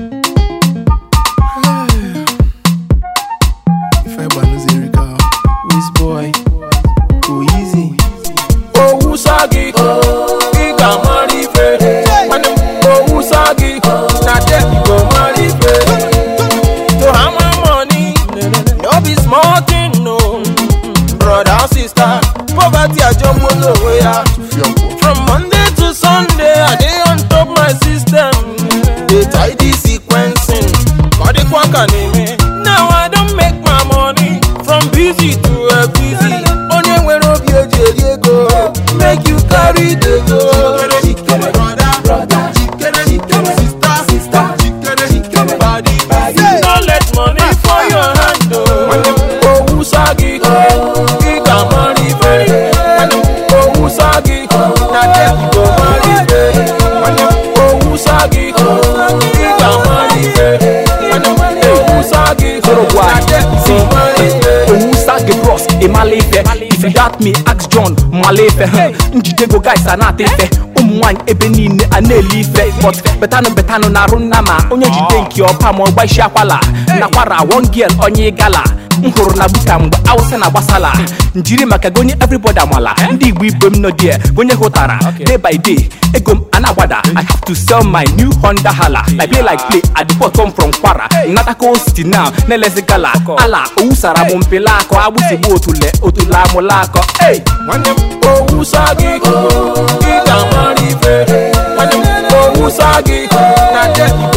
Ife gbanụzi Erika Wizboy go easy owusa gị ị ga-amara ife nwanne m owusa gị na dem go mara ife to hammer money no be small thing no brother and sister poverty ajọgbula onwe ya Fiọkwọ from monday to sunday i dey on top my system dey tidy sequencing ka ọ dịkwa ka na-eme now i don make my money from busy to a busy onye nwere obi eji eri ego make you carry the go. Jikere brother Jikere jikere sister sister Jikere jikere body body no let money for your hand o. owusa gị ị ga-amara ife owusa gị na dem go mara ife owusa gị ị ga-amara ife owusa gị na dem go mara ife. owusa gị bros ịmala ife if you doubt me ask john mala ife huh. njide go guys a na-ata ife ụmụ nwaanyị ebe niile a na-eli ife but betanụ betanụ na-arụ nna ma onye jide nke ọpa ma ọgba isi akwala nakwara one girl onye gala m hụrụ na buka mgbe awụsa na gbasala njiri maka gonye everybody amala ndị igbo igbo m nọ die gonye hụtara day by day ego m a na-agbada i have to sell my new honda hala like play like play at the port come from kwara natako city now na-elezi gala ala owusara m mpela akọ agbụsigbu otule otule amụla akọ hey! nwanne m owusa gị ị ga-amara ife nwanne m owusa gị na dem